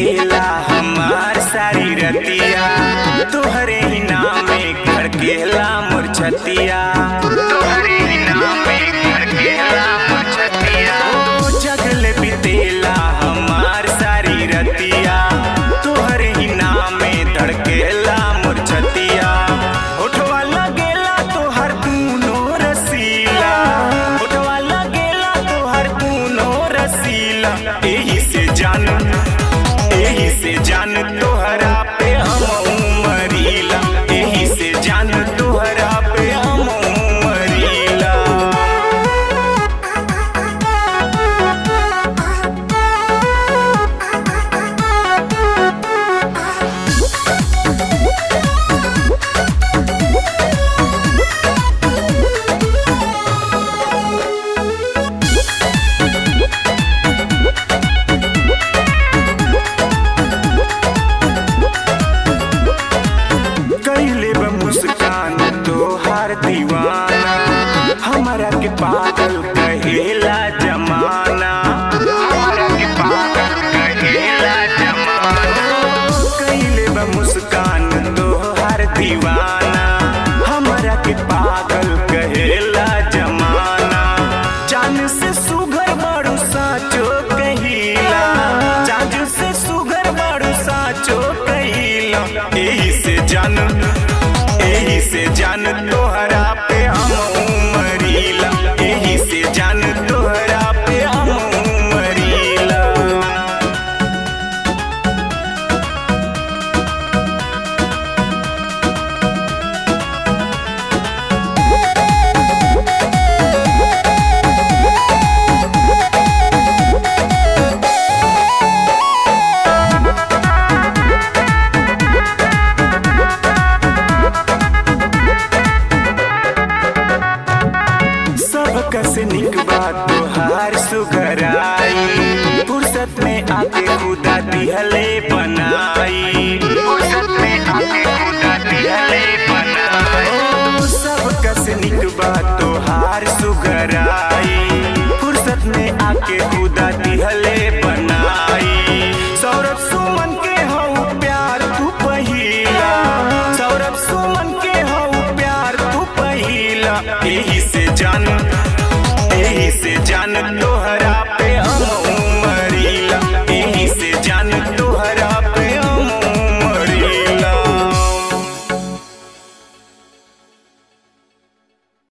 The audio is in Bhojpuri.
बीतेला हमार सारी रतिया तोहरे ही नाम में खड़केला मोर छतिया तोहरे ही नाम में खड़केला मोर छतिया ओ जगल बीतेला हमार सारी रतिया तोहरे ही नाम में धड़केला मोर छतिया उठवा लगेला तोहर दूनो रसीला उठवा लगेला तोहर दूनो रसीला एही से जान एही से जान तोहरा पे हम उमरीला एही से जान तोहरा पे हम उमरीला कैले बा मुस्कान तोहार दीवाना हमारा के पागल कहेला जमाना हमारा के पागल कहेला जमाना कैले बा मुस्कान तोहार दीवाना हमारा के पागल कहेला जमाना जान से सुगर बड़ू साचो कहिला जान से सुगर बड़ू साचो कहिला एही से जान एही से जान तोहरा पे हम उमरीला एही से जान तोहरा पे हम उमरीला सब कस निक बात तोहार सुगराई फुर्सत में आके खुदा दिहले बनाई फुर्सत में आके खुदा दिहले बनाई ओ, सब कस निक बात तोहार सुगराई फुर्सत में आके खुदा